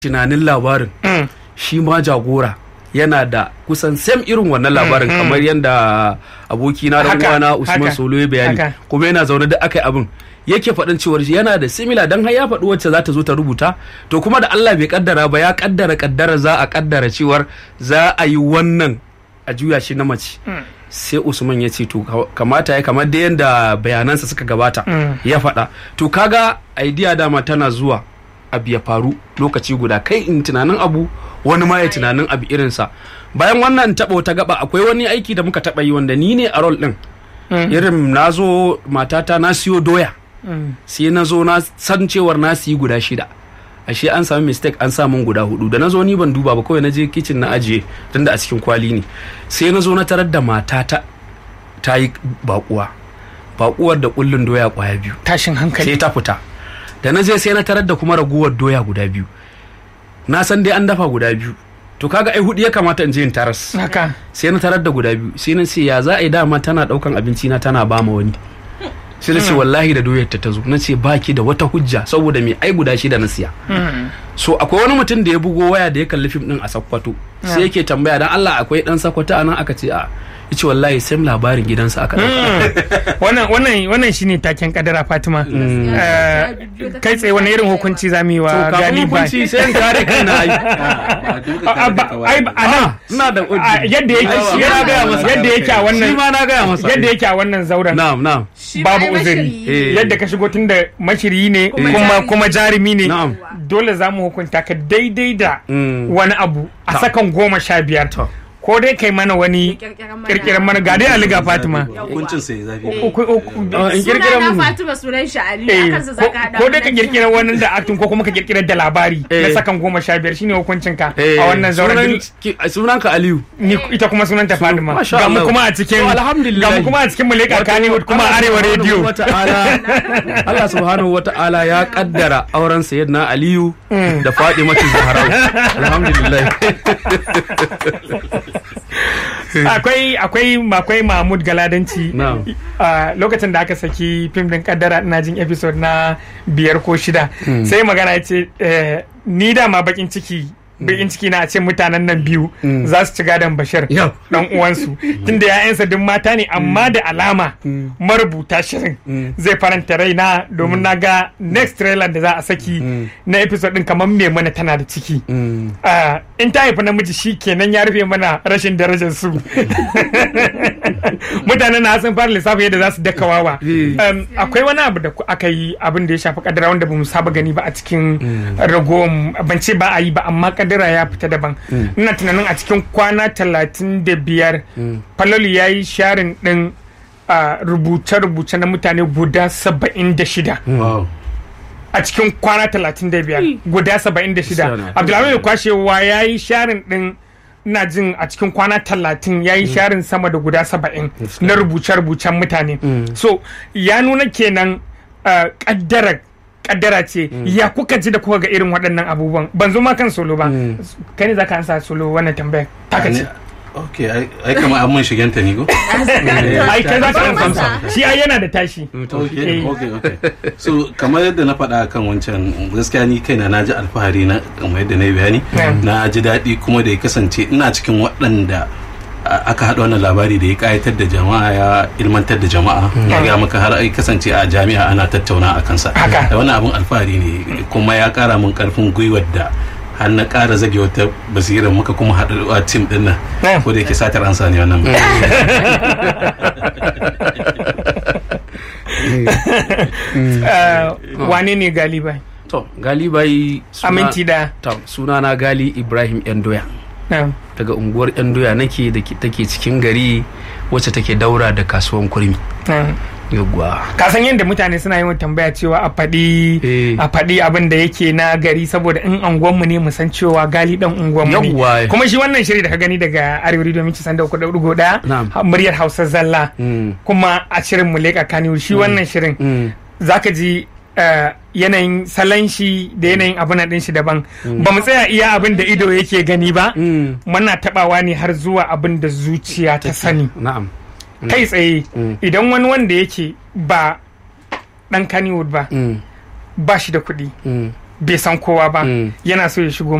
tunanin labarin shi ma jagora yana da kusan sam irin wannan labarin kamar yadda abokina da Haka, uwana Usman haka, Solo ya bayani haka. kuma yana zaune da aka yi abin yake faɗin cewar shi yana da simila dan har ya faɗi wacce za ta zo ta rubuta to kuma da Allah bai kaddara ba ya kaddara kaddara za a kaddara cewar za a yi wannan a juya shi na mace sai Usman ya ce to ka- kamata ya kamar da yadda bayanansa suka gabata ya faɗa to kaga idea dama tana zuwa abu ya faru lokaci guda kai in tunanin abu wani ma ya tunanin abu irinsa bayan wannan taɓa wata gaba akwai wani aiki da muka taɓa yi wanda ni ne a rol ɗin irin na zo matata na siyo doya sai na zo na san cewar na siyi guda shida ashe an sami mistake an sa min guda hudu da na zo ni ban duba ba kawai na je kicin na ajiye tunda a cikin kwali ne sai na zo na tarar da matata ta yi bakuwa bakuwar da kullun doya kwaya biyu tashin sai hankali ta fita da na je sai na tarar da kuma raguwar doya guda biyu na san dai an dafa guda biyu to kaga ai hudu ya kamata in je in taras haka sai na tarar da guda biyu sai na ce ya za a yi dama tana daukan abinci na tana ba ma wani sai na ce wallahi da doyar ta ta zo na ce baki da wata hujja saboda me ai guda shida na siya so akwai wani mutum da ya bugo waya da ya kalli fim din a sakkwato sai yake tambaya dan Allah akwai dan sakkwato anan aka ce a yace wallahi sam labarin gidansa aka dauka wannan wannan wannan shine taken kadara Fatima Eh, kai tsaye wani irin hukunci zamu yi to wa kafin Gali Bai hukunci sai in kare kaina ai A- a- ba- ai ba- a nan ina da a, yadda yake Ai, shi yana na gaya masa. yadda yake a shi wannan ma na gaya masa yadda yake a wannan zauren na'am na'am babu uzuri Eh. yadda ka shigo tun da mashiri ne Kuma kuma jarumi. kuma jarumi ne Na'am. dole za mu hukunta ka daidai da Mm. wani abu a sakan goma sha biyar To. ko dai kai mana wani kirkiran mana ga dai aliga fatima hukuncin sai zafi Uku- uku- Ah, in Suna kirkira na mun Fatima sunan shi Aliyu eh, akan sa ko zaka hada ko dai ka wannan kirkira wani da acting ko kuma ka kirkira da labari na Eh. sakan goma sha biyar shine hukuncin ka Eh, a wannan zauren sunan duk- ki- sunanka Aliyu ni ita kuma sunanta Fatima Masha ga mu Allah. kuma a cikin To, alhamdulillah. ga mu kuma a cikin Muleka Kannywood kuma Allah Arewa subhanahu Radio wata'ala Allah subhanahu wata'ala ya kaddara auren sayyidina Aliyu da Fatimatu Zahra alhamdulillah akwai akwai akwai Mahmud Galadanci Na'am. a lokacin da aka saki fim din kaddara ina jin episode na biyar ko shida sai magana ya ce eh, ni dama bakin ciki bakin ciki na a ce mutanen nan biyu za su ci gadon bashir Yau. dan uwansu tunda ya'yansa duk mata ne amma da alama marubuta shirin zai faranta raina domin na ga next trailer da za a saki na episode din kamar me mana tana da ciki Ah, in ta haifi namiji shi kenan ya rufe mana rashin darajar su mutanen na sun fara lissafi yadda za su daka wawa Eh. Um, akwai wani abu da ku- aka yi abin da ya shafi kadara wanda ba mu saba gani ba a cikin ragowar ban ce ba a yi ba amma kadara ya fita daban ina tunanin a cikin kwana talatin da biyar falalu ya yi sharin din ah, rubuce-rubuce na mutane guda saba'in da shida wow a cikin kwana 35 guda 76 Sana. abdulhamid kwashewa ya yi sharin din na jin a cikin kwana 30 ya yi sharin sama da guda 70 na rubuce-rubucen mutane so ya nuna kenan uh, kaddara kaddara ce ya kuka ji da kuka ga irin waɗannan abubuwan ban zo ma kan solo ba kai ne za ka ansa solo wannan tambayar taka ce ok ai- ai kama an mun shigenta ni ko ai kai za ka Ban ansa masa. shi ai yana da tashi ok Eh. ok ok so kamar yadda na faɗa kan wancan gaskiya ni kaina na ji alfahari na kamar yadda na yi bayani Mm. na ji daɗi kuma da ya kasance ina cikin waɗanda a- aka haɗa wannan labari da ya ƙayatar da jama'a ya ilmantar da jama'a ya ga maka har ai kasance a jami'a ana tattauna a kansa Haka. da wannan abun alfahari ne kuma ya ƙara min ƙarfin gwiwar da har na ƙara zage wata basirar muka kuma haɗu a tim ɗin nan Mm. ko da yake satar ansa ne wannan Uh, wane ne galiba to galibai a minti da to sunana Gali Ibrahim Yandoya na'am. daga unguwar Yandoya nake da ke- take cikin gari wacce take daura da kasuwan kurmi na'am. yawwa ka san yadda mutane suna yawan tambaya cewa a faɗi Eh. a faɗi abin da yake na gari saboda in anguwanmu ne mu san cewa gali dan unguwanmu Yawwa. ne kuma shi wannan shiri da ka gani daga arewa radio minci sanda uku da ɗigo ɗaya Na'am. ha- muryar hausa zalla Mm. kuma a shirin mu leƙa kaniwu shi wannan shirin Mm. zaka ji eh, yanayin salon shi da yanayin abin ɗin shi daban ba mu tsaya iya abin da ido yake gani ba Mm. muna taɓawa ne har zuwa abin da zuciya ta sani na'am kai tsaye Mm. idan wani wanda yake ba dan Kannywood ba Mm. ba shi da kuɗi Mm. bai san kowa ba yana so ya shigo